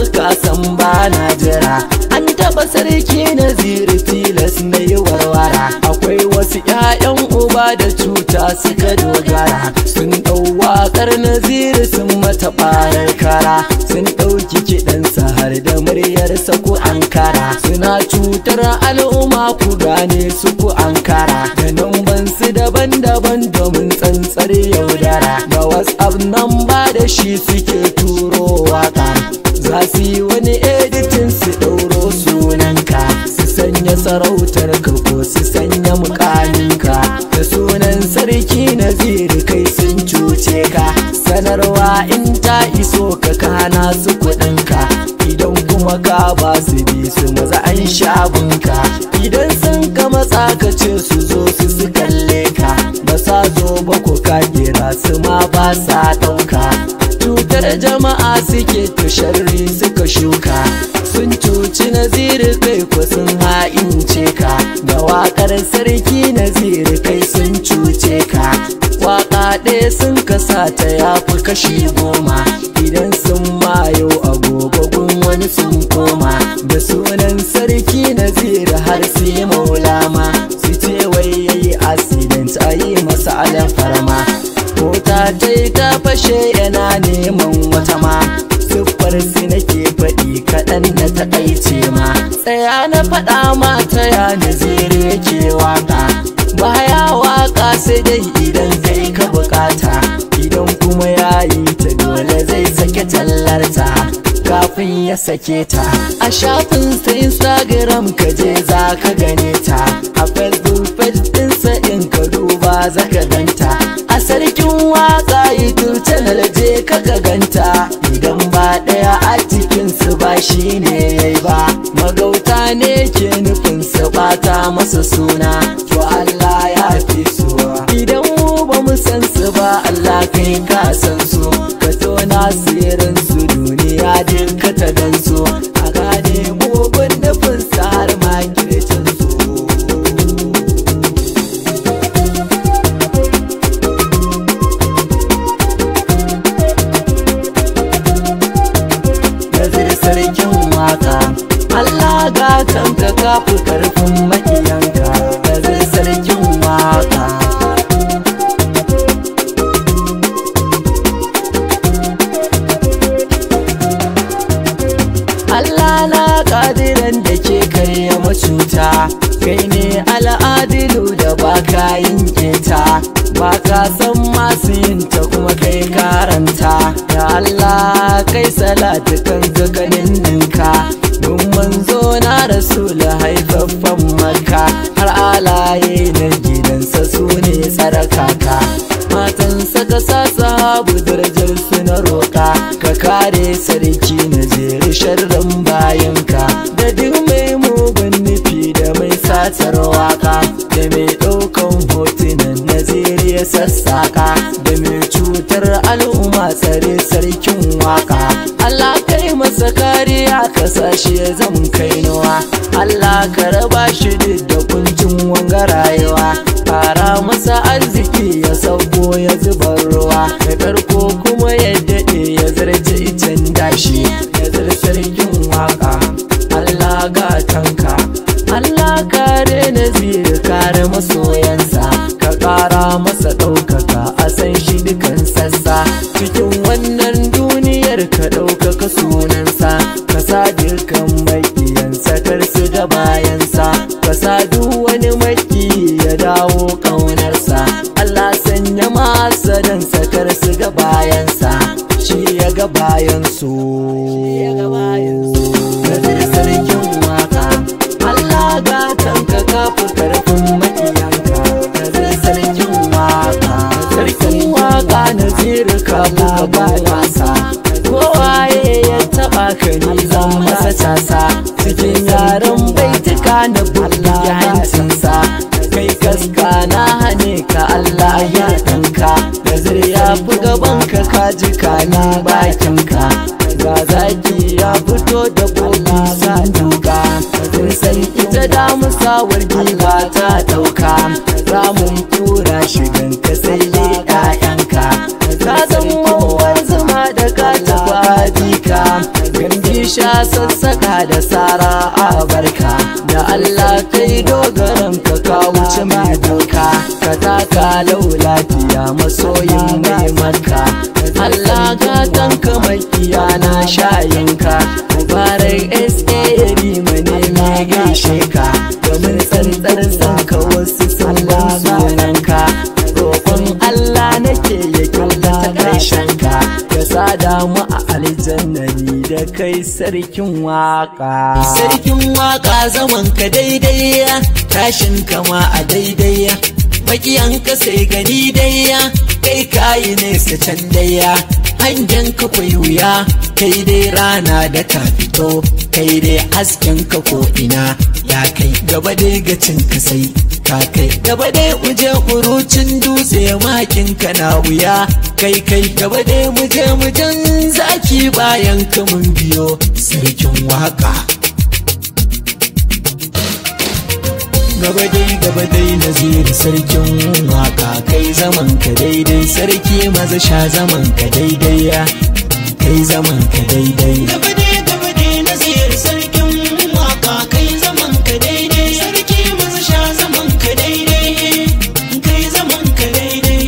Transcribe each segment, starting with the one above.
ka san ba na jira an taba sarki naziri tilas na yi warwara akwai wasu 'ya'yan uba da cuta suka dogara sun ɗau waƙar naziri sun mata ɓarar kara sun ɗauki kiɗansa har da muryarsa ku ankara suna cutar al'umma ku gane su ku ankara da numban su daban-daban domin tsantsar yaudara da whatsapp nan ba da shi suke turo waka za su yi wani editin su ɗauro sunanka su sanya sarautar ka ko su sanya mukaminka da sunan sarki naziri kai sun cuce ka sanarwa in ta iso ka kana su kuɗinka idan kuma ka ba su bi su maza an shabunka idan sun ka matsa ka ce su zo su su kalle ka ba sa zo ba ko ka kira su ma ba sa ɗauka cutar jama'a suke to sharri suka shuka sun cuci naziri kai ko sun ha'ince ka da waƙar sarki naziri kai sun cuce ka waƙa ɗaya sun kasa ta yafi kashi goma idan sun mayo agogogun wani sun koma da sunan sarki naziri har su yi maulama su ce wai yayi accident a yi masa alfarma mota ta yi ta fashe yana neman wata ma siffar su nake faɗi kaɗan na taƙaice ma tsaya na faɗa ma ta ya naziri yake waka baya waka sai dai idan kai ka bukata idan kuma ya yi ta dole zai sake tallarta kafin ya sake ta a shafin sa instagram ka je za ka gane ta a facebook page ɗinsa in ka duba za ka ganta a sarkin waka youtube channel je ka ga ganta idan ba ɗaya a cikinsu ba shi ne yayi ba magauta ne ke nufin su bata masa suna to Allah ya fi suwa idan mu ba mu san su ba Allah kai ka san su ka tona sirrin su duniya duka ta gan su a gane mugun nufin su har ma kircin su Nazir sarkin waka Allah ga kanka kafi karfin makiyanka Nazir sarkin waka Allah na kadiran da ke karya macuta kai ne al'adilu da baka yin keta baka san masu yin ta kuma kai karanta ya Allah kai salatu kan zakanin ninka Gun manzo na rasul haifaffen maka har alaye na gidansa su ne tsarakaka matansa ka sa sahabu darajar su na roƙa ka kare sarki na zeri sharrin bayanka da duk mai mugun nufi da mai satar waka da mai ɗaukan hotunan naziri ya sassaka da mai cutar al'umma tsare sarkin waka Allah kai masa kariya ka sashi ya zam kainuwa Allah ka raba shi da kuncin wanga rayuwa Kara masa arziki ya sauko ya zubar ruwa ya karko kuma ya daɗe ya zarce icen dashi ya zarce sarkin waka Allah gatanka Allah kare nazir kare masoyansa ka ƙara masa ɗaukaka a san shi dukan sassa cikin wannan duniyar ka ɗaukaka sunansa ka sa dukan maƙiyansa kar su ga bayansa ka sa duk wani maki ya dawo ƙaunarsa Allah sanya masa dan sakar su ga bayansa shi ya ga bayansu Nazir sarkin waka Allah ga kanka kafi karfin makiyanka Nazir sarkin waka Sarkin waka Nazir ka buga wasa Kowaye ya taba ka ni zan masa casa Cikin yaren baituka na buga hancinsa Kai kaska na hane ka Allah ya tanka Nazir ya fi gaban ka kaji ka ni bakinka ga zaki ya fito da bola sa duka sun san ita damusa wargiwa ta dauka ramun kura shigan ka sai dai ƴaƴanka ka san mawar zuma da ka taba jika gamji sha sassaka da sara a barka da Allah kai dogaran ka ka wuce mai doka ka taka lau lafiya masoyin mai maka Allah ka tanka makiya na shayinka mubarak sa rima ne mai gaishe ka domin tsantsar san ka wasu sun ba sunanka roƙon Allah nake ya kyautata ƙarshen ka ya sada mu a aljanna ni da kai sarkin waka sarkin waka zaman ka daidai tashin kama a daidai makiyan ka sai gani daya kai kayi nesa can daya hangen ka kwai wuya kai dai rana da ka fito kai dai hasken ka ko ina ya kai gaba dai gacin ka sai ka kai gaba dai muje urucin dutse makin ka na wuya kai kai gaba dai muje mujan zaki bayan ka mun biyo sarkin waka gaba dai gaba dai naziri sarkin waka kai zaman ka daidai sarki maza sha zaman ka daidai ya kai zaman ka daidai gaba dai gaba dai naziri sarkin waka kai zaman ka daidai sarki maza sha zaman ka daidai kai zaman ka daidai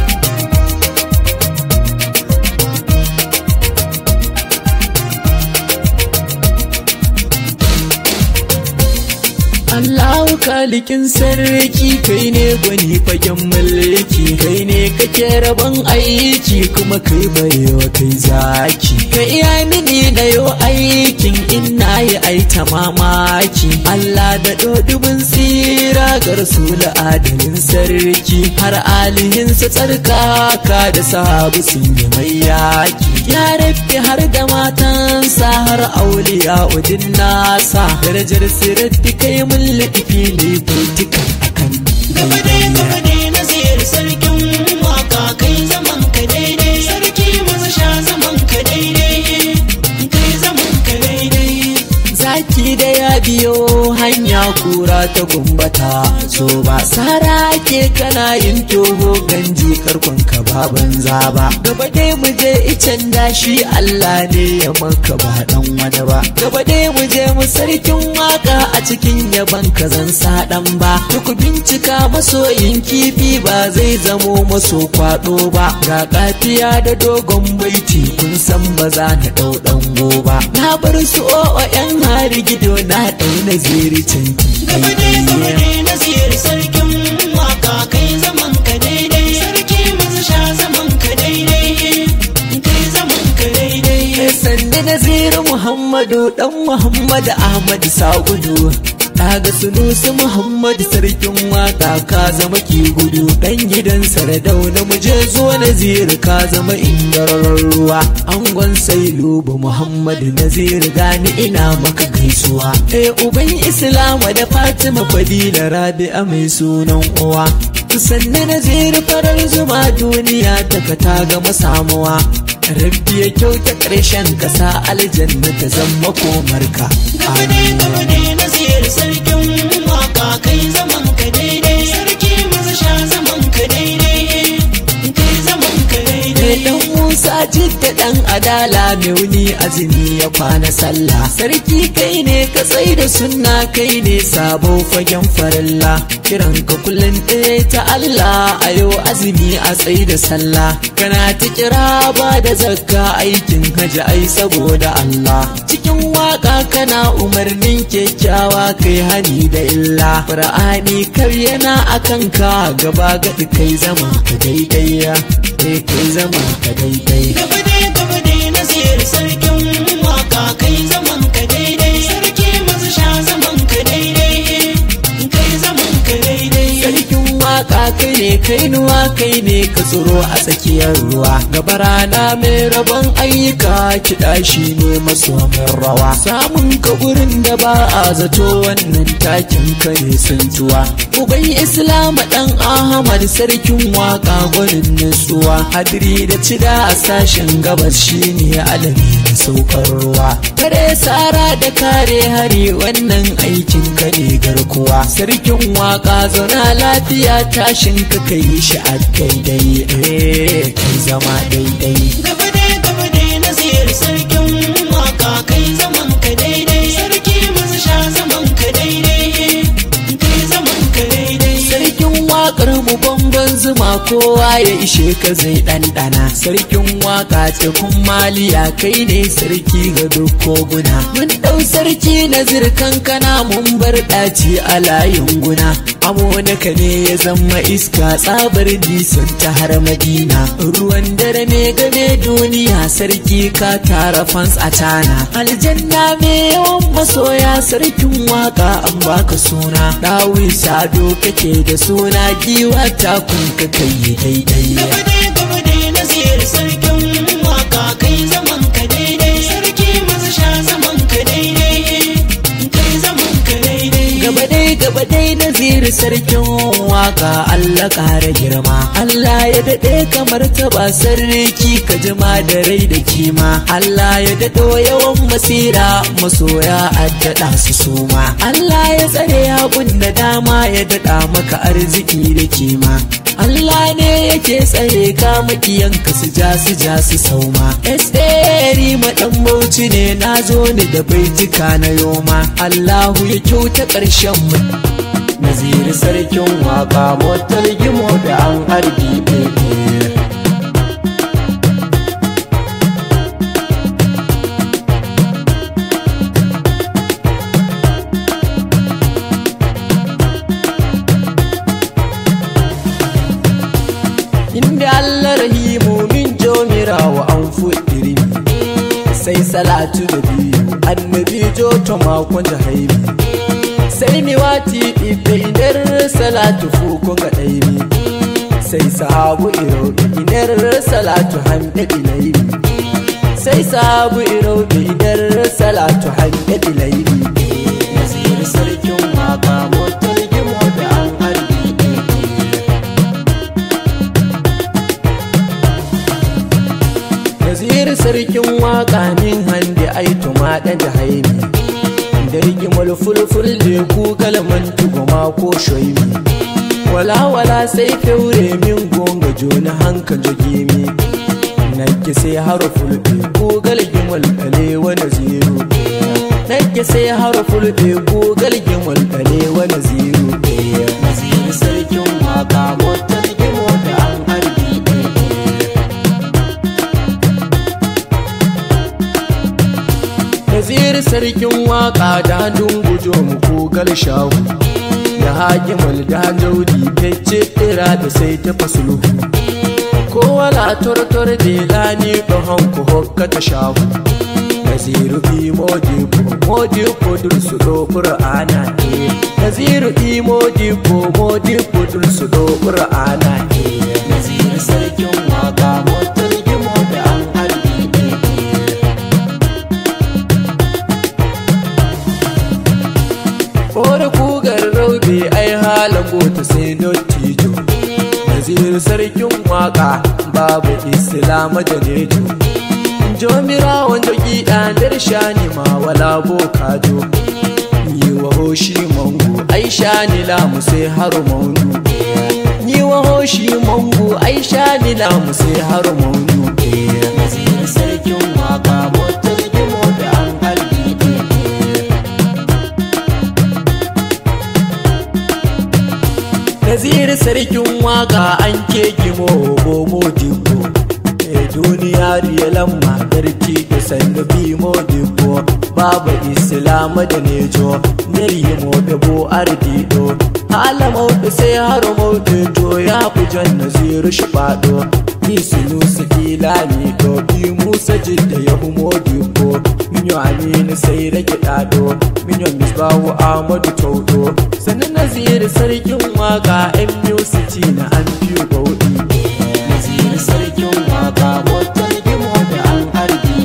Allahu kalikin sarki kai ne gwani fagen mulki kai ne kake rabon aiki kuma kai baiwa kai zaki ka iya mini na yau aikin in na yi aita mamaki Allah da dodubin tsira ga rasula adalin sarki har alihinsa tsarkaka da sahabu sun yi mai yaki ya rabbi har da matansa har auliya udin nasa darajar sirati kai mun laɗifi ne baitukan akan gaba dai gaba dai naziri sarkin waka kai zaman ka daidai sarki maza sha zaman ka daidai kai zaman ka daidai zaki da ya biyo hanya kura ta gumbata so ba sara ke kana yin toho ganji karkon ka ba banza ba gaba dai mu je icen dashi Allah ne ya maka ba dan wani ba gaba dai mu je mu sarkin waka a cikin yaban ka zan sa dan ba duk bincika masoyin kifi ba zai zamo maso kwado ba ga kafiya da dogon baiti kun san ba za na dau dan goba na bar su o yan hari gido na dau na ziri canki gaba dai gaba dai naziri sarkin waka kai zaman ka daidai sarki maza sha zaman ka daidai kai zaman ka daidai sanni naziru muhammadu dan muhammadu ahmadu sagudu Daga sunusu Muhammadu sarkin waka ka zama ki gudu dan gidan Sardauna mu je zuwa Naziru ka zama indararren ruwa angon Sailubu Muhammadu Naziru gani ina maka gaisuwa eh uban Islama da Fatima Fadila Rabi'a mai sunan uwa sanne Naziru farar zuma duniya ta ka ta gama samuwa Rabbi ya kyauta ƙarshen ƙasa aljanna ta zama komarka. gaba dai gaba dai naziri sarkin waka kai zaman ka daidai sarki maza sha zaman ka daidai kai zaman ka Mai daidai dan Musa jidda dan adala mai wuni azumi ya kwana sallah. Sarki kai ne ka tsai da sunna kai ne sabo fagen farilla. Kiran ka kullum ɗaya ta Allah a yau azumi a tsai da sallah. Kana ta kira ba da zakka aikin hajji ai saboda Allah. Cikin waka kana umarnin kyakkyawa kai hani da illa. Qur'ani kar yana akan ka gaba gaɗi kai zama ka daidai ya. Eh kai zama ka daidai. gaba dai gaba dai naziri sarkin waka kai zaman ka daidai sarki maza sha zaman ka daidai kai zaman ka daidai Sarkin waka kai ne kai nuwa kai ne ka tsoro a tsakiyar ruwa gaba rana mai rabon ayyuka kiɗa shi ne masomin rawa samun ka gurin da ba a zato wannan takin ka ne santuwa uban islam dan ahmad sarkin waka gwanin nutsuwa hadiri da cida a sashen gabas shine alami da saukar ruwa kare sara da kare hari wannan aikin ka ne garkuwa sarkin waka zauna lafiya tashin ka kai shi a daidai eh kai zama daidai gaba dai gaba dai naziri sarkin waka kai zaman zuma kowa ya ishe ka zai ɗanɗana sarkin waka tekun maliya kai ne sarki ga duk koguna mun ɗau sarki na zirkan kana mun bar ɗaci a layin guna amonaka ne ya zama iska tsabar nisan ta har madina ruwan dare ne game duniya sarki ka tara fans a tana aljanna me yawan masoya sarkin waka an baka suna dawi sado kake da suna giwa ta kun ka kai daidai gaba dai gaba dai nazir sarkin waka kai zaman ka daidai sarki maza sha zaman ka daidai kai zaman ka daidai gaba dai gaba dai naziri sarkin waka Allah kara girma Allah ya daɗe kamar taba sarki ka jima da rai da kima Allah ya daɗo yawan masira masoya addaɗa su suma Allah ya tsare abun da dama ya daɗa maka arziki da kima Allah ne yake tsare ka makiyanka su ja su ja su sauma Esteri maɗan bauchi ne na zo ni da baitika na yoma Allahu ya kyauta ƙarshen mu Naziri sarkin waka motar gimo da an harbi ɗaya inda Allah rahimu min jomira wa an fuɗiri sai salatu da biyu annabi jo to makon jahaibi sai mi wati ɗiɗɗe inar salatu fukun ga ɗaibi sai sahabu iro inar salatu hamɗe ɗilaibi sai sahabu iro inar salatu hamɗe ɗilaibi nazir sarkin waka motar gimo da an harbi Nazir sarkin waka min hande ai tuma dan jahaimi da rigimar fulful da ku kalman tuguma ko shoimi wala wala sai feure min gonga jona hanka jogimi nake sai harful da ku galgimul dale wa naziru nake sai harful da ku galgimul dale wa naziru nazir sarkin waka motar gimo da an harbi Nazir sarkin waka da dungujo mu kogal shahu da hakimul da jaudi fece ira da sai ta fasulu ko wala tortor de lani do hanku hokka ta shahu Naziru bi modi ko modi ko dul su do qur'ana e Naziru bi modi ko modi ko dul su do qur'ana e Naziru sarkin waka motar gimo da an harbi e Ore kugar raube ai halago ta sai dottijo Nazir sarkin waka babu islama janejo Jomira wanda gida dar shani ma wala bokajo Yi wa hoshi mango ai shani lamu sai haru maunu Yi wa hoshi mango ai shani lamu sai haru maunu Nazir sarkin waka motar gimo da an harbi Nazir sarkin waka an ke gimo bomo dibbo e duniya riya lamma garki da sannu bimo dibbo babu islama da nejo niryi mo bebo ardido hala maudu sai haro maudu to ya fujan naziru shi fado isinu su ilami to bi musa jidda ya humo dibbo minyo aminu sai rage dado minyo misbahu ahmadu taudo sannan nazir sarkin waka yan musiti na an fiye bauɗi nazir sarkin waka motar gimo da an harbi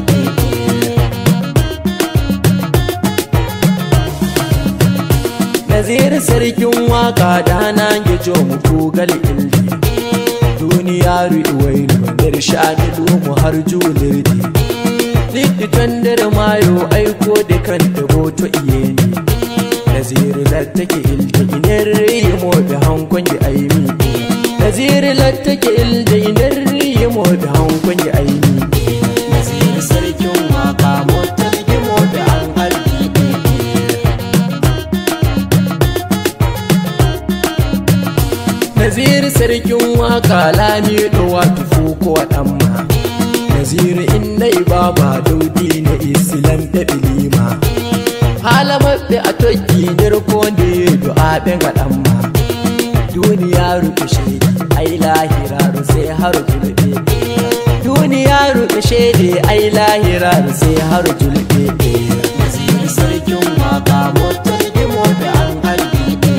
nazir sarkin waka da na gijo muku gal ildi duniya riwailu da shani mu har julirdi Liddi tandar mayo aiko da kan dabo to iye ni Naziri lattake ilda inar rimo da hankon ya aimi Naziri lattake ilda inar rimo da hankon ya aimi Naziri sarkin waka motar gimo da an harbi Naziri sarkin waka lami ɗowa tufo ko ɗanma naziru innai baba daudi na islam da bilima halamabbe a tokki nirko ne du'a ɓe ga ɗanma duniya rufe shaidi ai lahira sai har julbe duniya rufe shaidi ai lahira sai har julbe naziru sarkin waka motar gimo da an halbi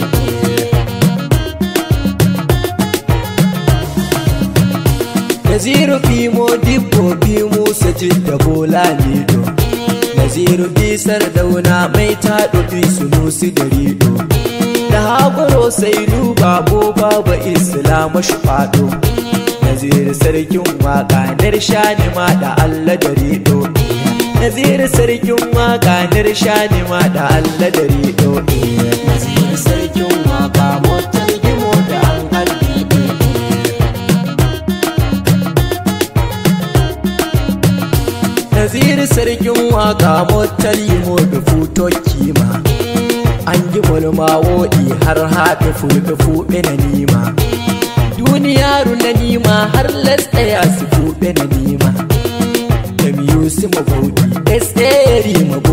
Naziru Fimo Dibbo Fimo Sajid da Bola Lido Naziru Bisar Dauna mai taɗo Sunusi da Rido Da Haburo sai duba bo babu Islamu faɗo Naziru sarkin waka shani ma da Allah da Rido Naziru sarkin waka shani ma da Allah da Rido Naziru sarkin waka motar gimo da an halbi Naziru sarkin waka motar yimo da futo kima An yi mulma woɗi har haɗe fuɗe fuɗe na nima Duniyaru na nima har lastaya su fuɗe na nima Da miyu su mabauɗi, esteri mabauɗi